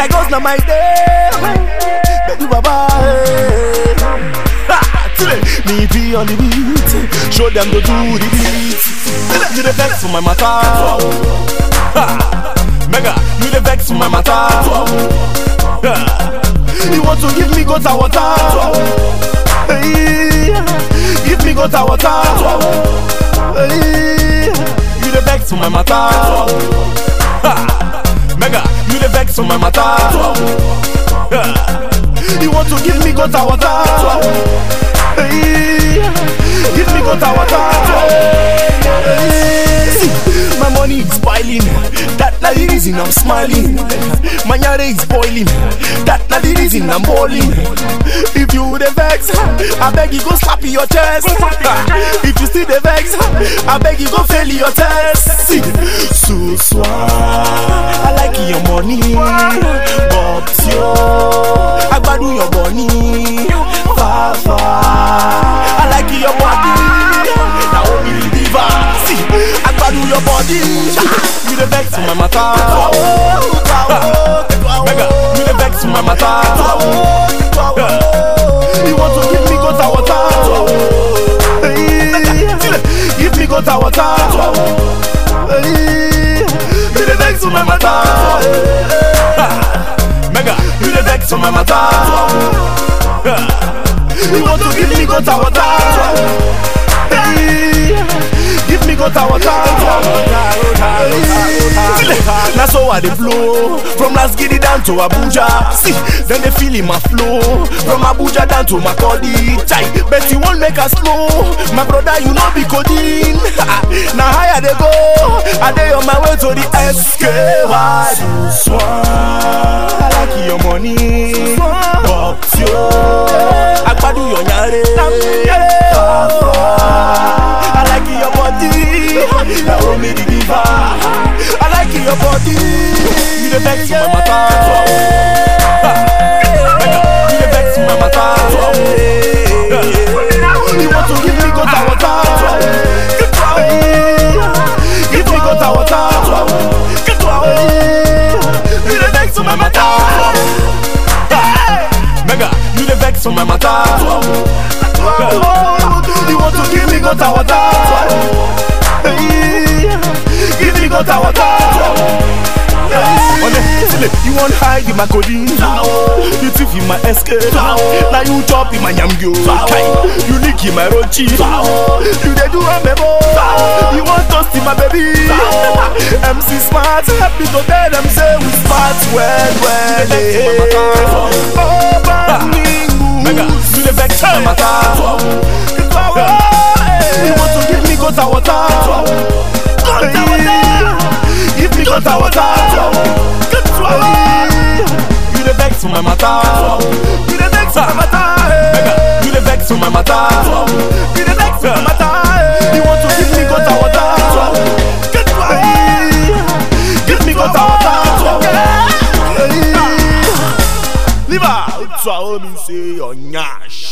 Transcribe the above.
Lagos na my day. Baby Baba. eh. Ha, Tile, me be on the beat. Show them to do the beat. Tile, You the vex for my matter. Ha, Mega, you the vex for my matter. Ha, You want to give me gutter water? Hey, give me gutter water. Hey, you the vex for my matter. Ha, Mega, you the vex for my matter. Ha, You want to give me gutter water? Hey, give me gutter water. Hey, see, my money is piling. That na the reason I'm smiling. My yare is boiling. That na the reason I'm balling. If you the vex, I beg you go slap your chest. If you still the vex, I beg you go fail your test. See, so swa, I like your money, but yo, I gbadu your money, far far. I like your body, now only diva. See, I gbadu your body, you the vex my matter. Mega, you the vex my matter. You want to give me gutter water? Hey, give me gutter water. Hey, you the vex my matter. Mega, you the vex my matter. You want to give me gutter water? Hey, give me gutter water. Now so I dey flow from Las Gidi down to Abuja. See, then they feel in my flow from Abuja down to Makodi. Chai, bet you won't make us slow. My brother, you know be codeine. now higher they go, I dey on my way to the SKY. I like your money, but yo, agbadu your nyare. I like your body, now me the giver. I like your body, you the vex my matter. You the vex my matter. You want to give me gutter water? Give me gutter water. You the vex my matter. Mega, you the vex my matter. You want to give me gutter water? Give me gutter water. Honestly, you want hide in my codeine You thief in my escape Now you chop in my yamgyo You lick in my rochi You dey do a memo You want toast in my baby MC Smart Happy to tell them say we smart well well eh. Oh, Baningu Mega, you the vex my matter You want to give me gutter water Gutter water Give me gutter water You the vex my matter You the vex my matter Mega, you the vex my matter You the vex my matter You want to give me gutter water Give me gutter water Leave out, so I me say your nyash